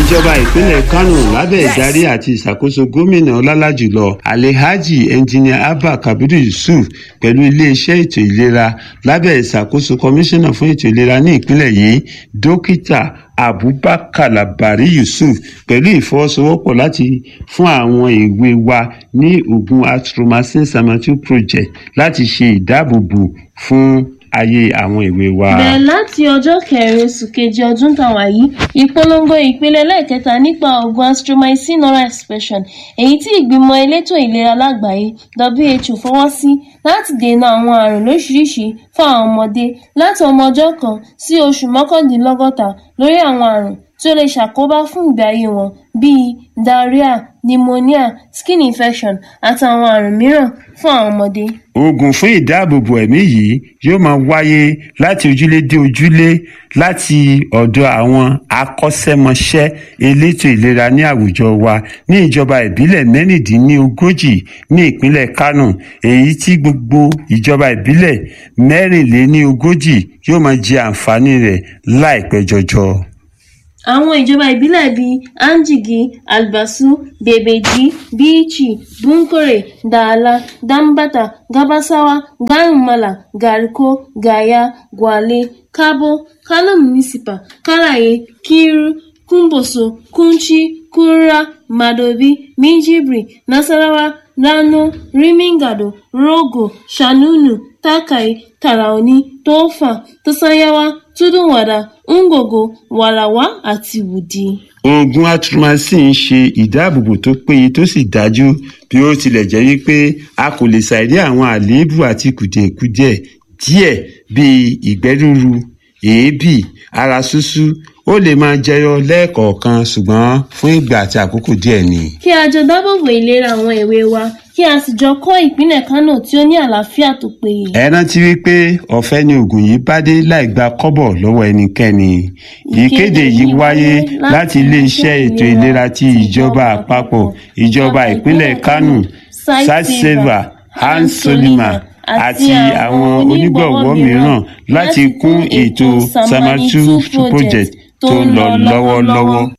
ìjọba ìpínlẹ̀ kánò lábẹ́ ìdarí àti ìṣàkóso gómìnà ọlálàjùlọ alhaji engineer abba kabiru yusuf pẹ̀lú iléeṣẹ́ ètò ìlera lábẹ́ ìṣàkóso kọmíṣánná fún ètò ìlera ní ìpínlẹ̀ yìí dókítà abubakar labari yusuf pẹ̀lú ìfọwọ́sowọ́pọ̀ láti fún àwọn èwe wa ní oògùn atromycin samatu project láti ṣe ìdáàbòbò fún ayé àwọn èwe wa. bẹ̀rẹ̀ láti ọjọ́ kẹrin oṣù kejì ọdún tàwa yìí ìpolongo ìpele lẹ́ẹ̀kẹta nípa oògùn astromycin oral expression èyí tí ìgbìmọ̀ elétò ìlera lágbàáyé who fọwọ́ sí láti dènà àwọn àrùn lóṣìṣìí fún àwọn ọmọdé láti ọmọ ọjọ́ kan sí oṣù mọ́kàndínlọ́gọ́ta lórí àwọn àrùn tí ó lè ṣàkóbá fún ìgbé ayé wọn bíi diarrhea pneumonia skin infection àtàwọn àrùn mìíràn fún àwọn ọmọdé. oògùn fún ìdáàbòbò ẹ̀mí yìí yóò máa wáyé láti ojúlé dé ojúlé láti ọ̀dọ̀ àwọn akọ́ṣẹ́mọṣẹ́ elétò ìlera ní àwùjọ wa ní ìjọba ìbílẹ̀ mẹ́rìndínlógójì ní ìpínlẹ̀ kánò èyí tí gbogbo ìjọba ìbílẹ̀ mẹ́rìnléníogójì yóò máa jẹ àǹfààní rẹ̀ láìpẹ́ jọjọ àwọn ìjọba ìbílẹ̀ bíi anjigi albasu bebeji bichi bunkore dala dambata gabasawa gaimala gariko gaya gwale kabo kano municipal karaye kiru kumboso kunchi kura madobi minjibri nasarawa rano rimingado rogo shanunu takai taraoni tofa tosanyawa tudunwada ngogo wàràwá àti wùdí. oògùn atromycin ń ṣe ìdáàbòbò tó péye tó sì dájú bí ó tilẹ̀ jẹ́ wípé a kò lè ṣàìrí àwọn àléébù àti kùdìẹ̀kudiẹ díẹ̀ bíi ìgbẹ́ rúru èébì ara ṣúṣú ó lè máa jẹyọ lẹ́ẹ̀kọ̀ọ̀kan ṣùgbọ́n fún ìgbà àti àkókò díẹ̀ ni. kí a jọ dábòbò ìlera àwọn èwe wa kí a sì jọ kọ́ ìpínlẹ̀ kánò tí ó ní àlàáfíà tó péye. ẹ rántí wípé ọ̀fẹ́ ni oògùn yìí bá dé láì gba kọ́bọ̀ lọ́wọ́ ẹnikẹ́ni. ìkéde yìí wáyé láti iléeṣẹ́ ètò ìlera ti ìjọba àpapọ̀ ìjọba ìpínlẹ̀ kánò satseva hans solima àti àwọn onígbọ̀wọ́ mìíràn láti kún ètò samatu project tó ń lọ lọ́wọ́lọ́wọ́.